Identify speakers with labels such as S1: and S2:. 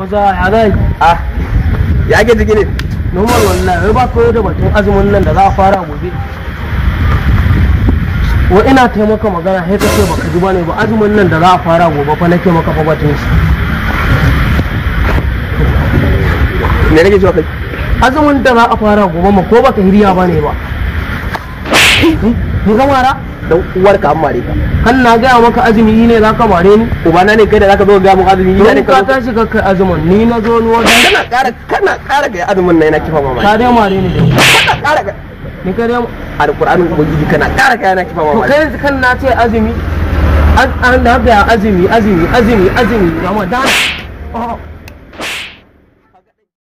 S1: maza ya zai
S2: ah ya ake jiki ne
S1: normal wallahi wai ba koyo da batun azumin nan da za a fara gobe wa ina taimaka magana sai ka ce baka ji bane ba azumin nan da za a fara gobe fa nake maka fa batun shi
S2: me nake cewa kai
S1: azumin da za a fara gobe ma ko baka hiriya bane ba ni ka mara
S2: dan uwarka an mare ka
S1: kan na gaya maka azumi ne za ka mare ni
S2: ubana ne kai da zaka zo ga mun azumi ina ne
S1: don ka
S2: ka zo
S1: tashi ka kai azumin ni na zo ni wajen
S2: kana ƙara kana ƙara ga azumin nan yana kifa mamaki
S1: ka dai mare ni dai
S2: kana ƙara ga
S1: ni ka dai
S2: alƙur'anin ubangiji kana ƙara ga yana kifa
S1: to
S2: mamaki
S1: kai kan na ce azumi an na ga azumi azumi azumi azumi ramadan oh